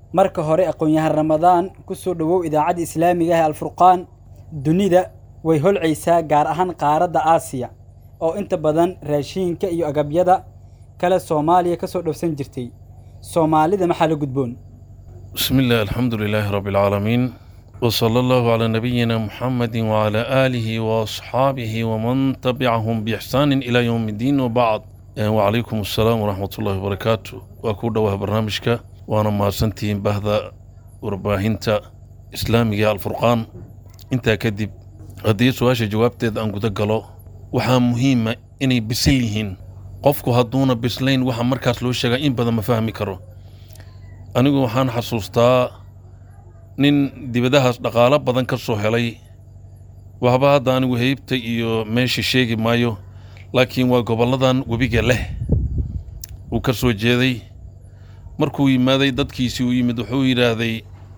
marka hore aqoon-yahan ramadaan ku soo dhowow idaacadda islaamiga ah ee alfurqaan dunida way holcaysaa gaar ahaan qaaradda aasiya oo inta badan raashiinka iyo agabyada kale soomaaliya ka soo dhowsan jirtay soomaalida maxaa la gudboon بسم الله الحمد لله رب العالمين وصلى الله على نبينا محمد وعلى آله وأصحابه ومن تبعهم بإحسان إلى يوم الدين وبعد آه، وعليكم السلام ورحمة الله وبركاته وأكون دواه برنامجك وأنا ما سنتين بهذا ورباهنتا إسلامي الفرقان انت كدب هدي سواشي جوابتي أن قد قالوا وحا مهمة إني بسليهن قفكو هدونا بسلين وحا مركز لو شغا إن بدأ مفاهمي كرو anigu waxaan xasuustaa nin dibadahaas dhaqaalo badan ka soo helay waxba hadda anigu heybta iyo meesha sheegi maayo laakiin waa gobolladan webiga leh uu ka soo jeeday markuu yimaaday dadkiisii uu yimid wuxuu yidhaahday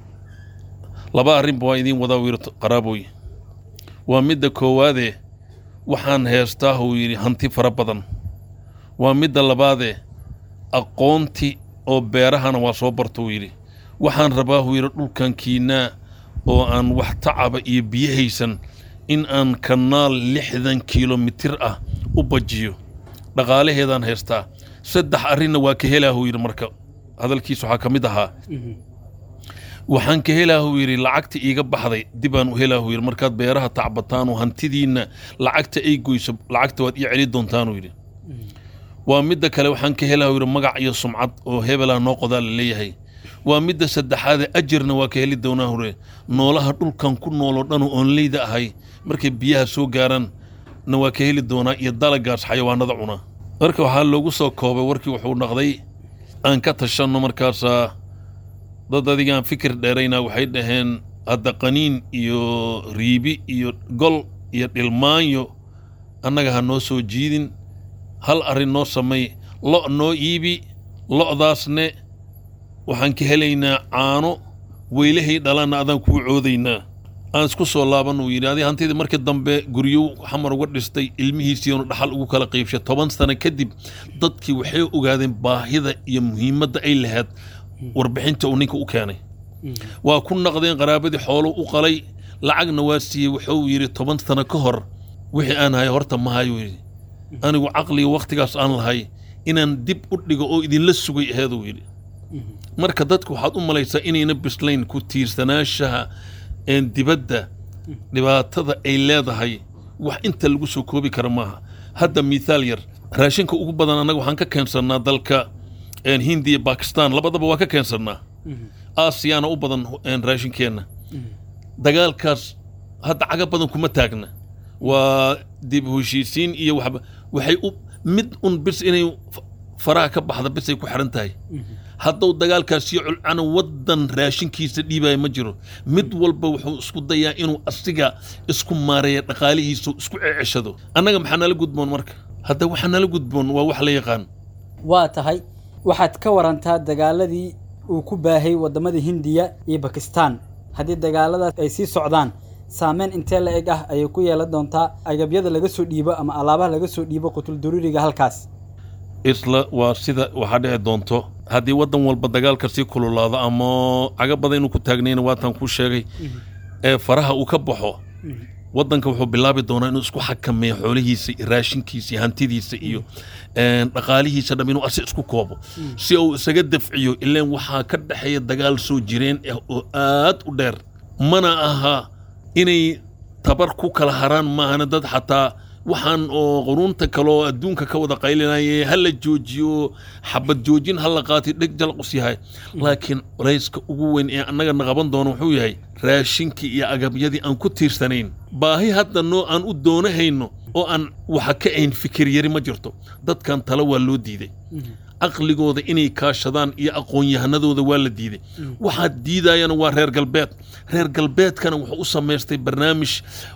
laba arrinba waa idiin wadaa uu yidhi qaraaboy waa midda koowaade waxaan heestaa uu yidhi hanti fara badan waa midda labaade aqoonti oo beerahana waa soo barta uu yidhi waxaan rabaa uu yidhi dhulkan kiinaa oo aan wax tacaba iyo biyo haysan in aan kanaal lixdan kilomitir ah u bajiyo dhaqaalaheedaan haystaa saddex arrinna waa ka helaa uu yidhi marka hadalkiis waxaa ka mid ahaa waxaan ka helaa uu yidhi lacagta iiga baxday dibaan u helaa uu yidhi markaad beeraha tacbataan oo hantidiinna lacagta ay goyso lacagta waad ii celi doontaan uu yidhi waa midda kale waxaan ka helaa yidhi magac iyo sumcad oo hebelaa noo qodaa la leeyahay waa midda saddexaade ajarna waa ka heli doonaa hore noolaha dhulkan ku nooloo dhan oo oonleyda ahay markay biyaha soo gaaraan na waa ka heli doonaa iyo dalagaas xayawaanada cuna marka waxaa loogu soo koobay warkii wuxuu dhaqday aan ka tashanno markaasaa dad adigaan fikir dheeraynaa waxay dhaheen hadda qaniin iyo riibi iyo gol iyo dhilmaanyo annaga ha noo soo jiidin hal arrin noo samay lo' noo iibi lo'daasne waxaan ka helaynaa caano weylahay dhalanna adaan kuu coodaynaa aan isku soo laaban uu yidhi adi hantidii markii dambe guryo xamar uga dhistay ilmihiisiinu dhaxal ugu kala qaybshay toban sano kadib dadkii waxay ogaadeen baahida iyo muhiimadda ay lahayd warbixinta uu ninka u keenay waa ku naqdeen qaraabadii xoolo u qalay lacagna waa siiyey wuxuu yidhi toban sano ka hor wixii aan hay horta ma hayuu yidhi anigu caqliga wakhtigaas aan lahay inaan dib u dhigo oo idinla sugay aheeduu yidhi marka dadku waxaad u malaysaa inayna bislayn ku tiirsanaashaha een dibadda dhibaatada ay leedahay wax inta lagu soo koobi kara maaha hadda mithaal yar raashinka ugu badan annaga waxaan ka keensannaa dalka een hindiya bakistan labadaba waa ka keensannaa aasiyaana u badan een raashinkeenna dagaalkaas hadda caga badan kuma taagna waa dib u heshiisiin iyo waxba waxay u mid un bis inay faraha ka baxda bisay ku xiran tahay hadduu dagaalkaasiyo culcana waddan raashinkiisa dhiibaya ma jiro mid walba wuxuu isku dayaa inuu asiga isku maareeya dhaqaalihiisu isku ceceshado annaga maxaa nala gudboon marka hadda waxaa nala gudboon waa wax la yaqaan waa tahay waxaad ka warantaa dagaaladii uu ku baahay waddamada hindiya iyo bakistan haddii dagaaladaas ay sii socdaan saameyn intee la eg ah ayay ku yeelan doontaa agabyada laga soo dhiibo ama alaabaha laga soo dhiibo qutulduruuriga halkaas isla waa sida waxaa dhici doonto haddii waddan walba dagaalka sii kululaado ama caga badan inuu ku taagnayna waataan kuu sheegay ee faraha uu ka baxo waddanka wuxuu bilaabi doonaa inuu isku xakameeyo xoolihiisa iyo raashinkiisa iyo hantidiisa iyo dhaqaalihiisa dham inuu asi isku koobo si uu isaga dafciyo ilaan waxaa ka dhexeeya dagaal soo jireen ah oo aad u dheer mana aha inay tabar ku kala haraan maahana dad xataa waxaan oo quruunta kale oo adduunka ka wada qaylinaya ha la joojiyo xabad joojin ha la qaatay dheg jalqus yahay laakiin culayska ugu weyn ee annaga na qaban doono wuxuu yahay raashinkii iyo agabyadii aan ku tiirsanayn baahi hadda noo aan u doonahayno oo aan waxa ka ayn fikir yari ma jirto dadkan tale waa loo diiday caqligooda inay kaashadaan iyo aqoon-yahanadooda waa la diiday waxaa diidayana waa reer galbeed reer galbeedkana wuxuu u samaystay barnaamij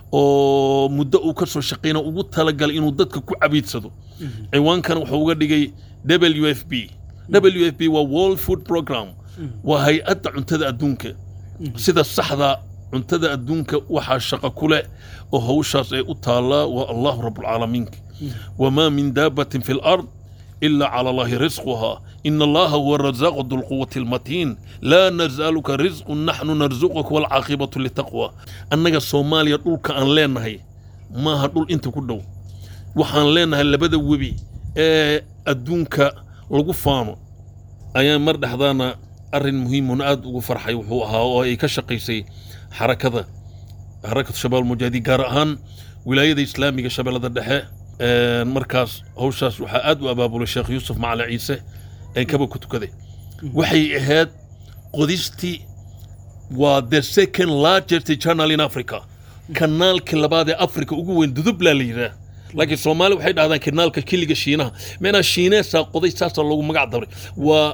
oo muddo uu ka soo shaqayna ugu talagalay inuu dadka ku cabiidsado ciwaankana wuxuu uga dhigay w f b w f b waa world food program waa hay-adda cuntada adduunka sida saxda cuntada adduunka waxaa shaqo ku leh oo hawshaas ay u taallaa waa allahu rabbulcaalamiinka wamaa min daabatin fi lard إلا على الله رزقها إن الله هو الرزاق ذو القوة المتين لا نزالك رزق نحن نرزقك والعاقبة للتقوى أنك الصوماليا دولك أن لينهي ما هدول أنت كدو وحان لينهي لبدا وبي ee adduunka lagu faano ayaan mar dhexdaana arrin muhiimun aad ugu farxay wuxuu ahaa oo ay ka shaqaysay xarakada xarakatu shabaab mujaahidiin gaar ahaan wilaayada islaamiga shabeellada dhexe markaas hawshaas waxaa aad u abaabulay sheekh yuusuf macali ciise ee kaba ku tukaday waxay ahayd qodistii waa the second largest channel in africa kanaalkii labaad ee africa ugu weyn dudublaa la yidhaah laakiin soomaali waxay dhahdaan kanaalka kiliga shiinaha meenaa shiineesaa qoday saasaa loogu magac dabray waa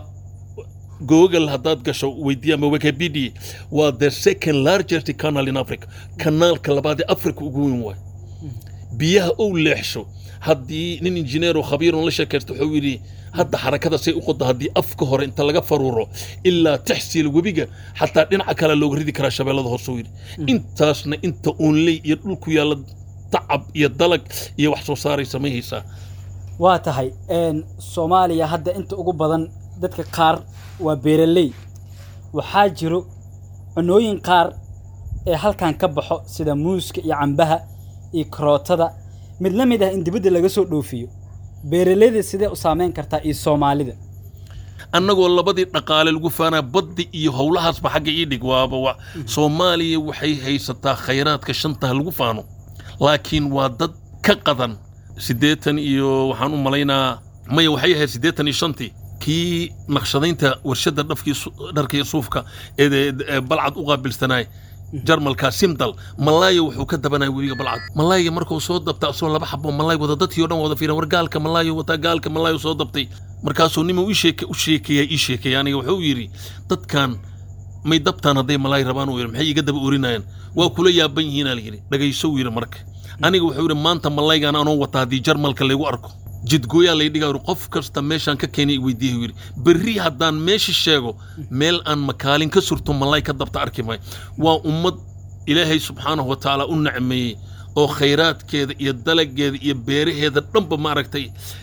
google haddaad gasho weydiiya ama wikipedia waa the second largest canal in africa kanaalka labaad ee africa ugu weyn waay biyaha ou leexsho haddii nin injineer oo khabiiron la sheekaysta wuxuu yidhi hadda xarakada say u qodo haddii afka hore inta laga faruuro ilaa taxsiil webiga xataa dhinaca kale looga ridi karaa shabeellada hoosuu yidhi intaasna inta uunley iyo dhulku yaalla tacab iyo dalag iyo wax soo saaray samayhaysaa waa tahay soomaaliya hadda inta ugu badan dadka qaar waa beeraley waxaa jiro cunooyin qaar ee halkan ka baxo sida muuska iyo cambaha iyo karootada mid la mid ah in dibadda laga soo dhoofiyo beeraleyda sidee u saameyn kartaa iyo soomaalida annagoo labadii dhaqaale lagu faanaa baddi iyo howlahaasba xagga ii dhig waaba wa soomaaliya waxay haysataa khayraadka shantaha lagu faano laakiin waa dad ka qadan siddeetan iyo waxaan u malaynaa maya waxay ahayd siddeetan iyo shantii kii naqshadaynta warshadda dhafkii dharka iyo suufka ee balcad u qaabilsanaay jarmalka simdal malaaya wuxuu ka dabanaya webiga balcad malaayga markuu soo dabta asagoo laba xabo malaay wada dadkii o dhan wada fiiran war gaalka malaayo wataa gaalka malaayo soo dabtay markaasuu nima u sheeke u sheekeeyaa ii sheekeeya aniga wuxuu yidhi dadkan may dabtaan hadday malaay rabaan uu yidhi maxay iga daba orinayaan waa kula yaaban yihiinaa la yidhi dhagayso uu yidhi marka aniga wuxuu yidhi maanta malaygaan anoo wata haddii jarmalka laygu arko jidgooyaa lay dhigaa yidhi qof kasta meeshaan ka keenay i weydiiya yidhi berri haddaan meesha sheego meel aan makaalin ka surto malay ka dabta arki maayo waa ummad ilaahay subxaanahu wa tacaala u nacmeeyey oo khayraadkeeda iyo dalageeda iyo beeraheeda dhanba maaragtay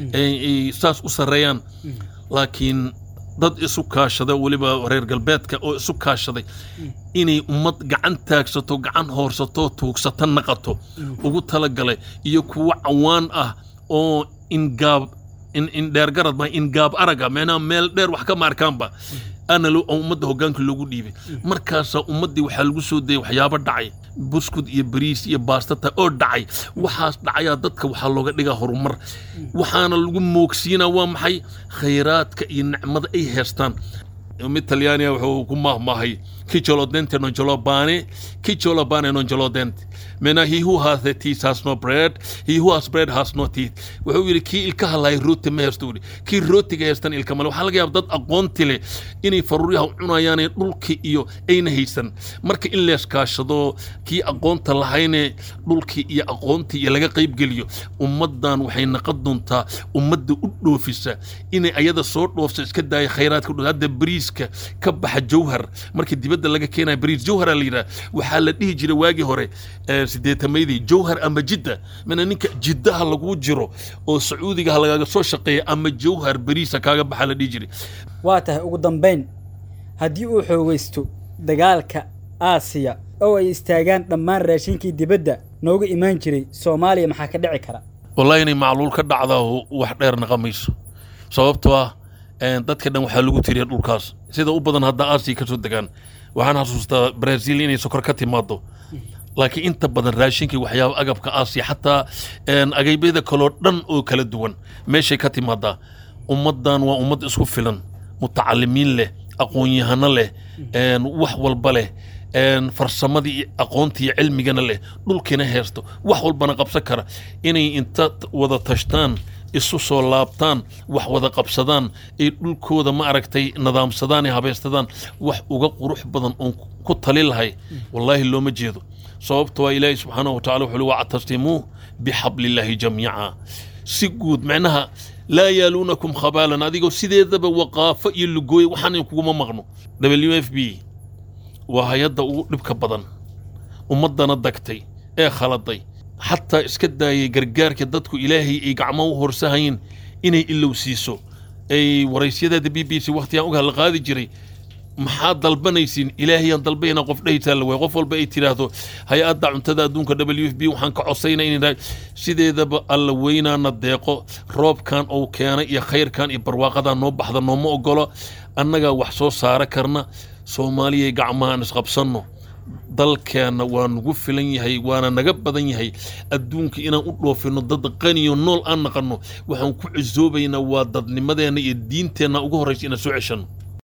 saas u sarreeyaan laakiin dad isu kaashada weliba reer galbeedka oo isu kaashaday inay ummad gacan taagsato gacan hoorsato tuugsata naqato ugu talagalay iyo kuwo cawaan ah oo ingaab indheergarad ma ingaab araga meenaa meel dheer wax ka maarkaanba ana ummadda hoggaanka loogu dhiibay markaasaa ummaddii waxaa lagu soo dayay waxyaabo dhacay buskud iyo bariis iyo baastata oo dhacay waxaas dhacayaa dadka waxaa looga dhigaa horumar waxaana lagu moogsiinaa waa maxay khayraadka iyo nicmada ay heestaan mid talyaaniga wuxuu ku mahmahay kicholodente non jolobane kicholobane non jolodente mena he who has the teeth has no bread he who has bread has no teeth wuxuu yidhi kii ilka hadlaaya rooti ma heesto yidhi kii rootiga heestan ilka male waxaa laga yaaba dad aqoonti leh inay faruuryaha cunayaane dhulki iyo ayna haysan marka in leeskaashado kii aqoonta lahayne dhulkii iyo aqoontii iyo laga qaybgeliyo ummaddan waxay naqon doontaa ummadda u dhoofisa inay ayada soo dhoofsa iska daaya khayraadka dho hadda bariiska ka baxa jawhar markii dibadda laga keenaya bariis jawhara la yidhaha waxaa la dhihi jiray waagii hore sideetamaydii jawhar ama jidda mana ninka jiddaha lagu jiro oo sacuudigaha lagaga soo shaqeeya ama jawhar bariisa kaaga baxa la dhihi jiray waa tahay ugu dambayn haddii uu xoogaysto dagaalka aasiya oo ay istaagaan dhammaan raashinkii dibadda nooga imaan jiray soomaaliya maxaa ka dhici kara wallahi inay macluul ka dhacdaa wax dheer naqamayso sababtoo ah dadka dhan waxaa lagu tiriya dhulkaas sida u badan hadda aasiya ka soo degaan waxaan xasuustaa brazil inay sokor ka timaado laakiin inta badan raashinkii waxyaaba agabka aasiya xataa agabyada kaloo dhan oo kala duwan meeshay ka timaadaa ummaddan waa ummad isku filan mutacalimiin leh aqoon-yahano leh wax walba leh farsamadii iyo aqoontii iyo cilmigana leh dhulkiina heesto wax walbana qabsan kara inay inta wada tashtaan isu soo laabtaan wax wada qabsadaan ay dhulkooda ma aragtay nidaamsadaan ee habeystadaan wax uga qurux badan oon ku tali lahay wallaahi looma jeedo sababto waa ilaahi subxaanahu wa tacala wuxuu wactasimuu bixablillaahi jamiica si guud macnaha laa yaaluunakum khabaalan adigoo sideedaba waqaafo iyo lugooye waxaan kuguma maqno w f b waa hay-adda ugu dhibka badan ummaddana dagtay ee khaladay xataa iska daayay gargaarka dadku ilaahay ay gacmo u horsahayn inay ilowsiiso ay waraysyadaada b b c wakhtigaan uga hadla qaadi jiray maxaad dalbanaysiin ilaahayaan dalbayna qof dhehaysaa la waay qof walba ay tidhaahdo hay-adda cuntada adduunka w f b waxaan ka codsayna inay sideedaba alla weynaana deeqo roobkan uu keenay iyo khayrkan iyo barwaaqadan noo baxda nooma ogolo annagaa wax soo saara karna soomaaliyay gacmahaan isqabsanno dalkeenna waa nagu filan yahay waana naga badan yahay adduunka inaan u dhoofino dad qaniyo nool aan naqanno waxaan ku cisoobaynaa waa dadnimadeenna iyo diinteenna ugu horraysa inaan soo ceshanno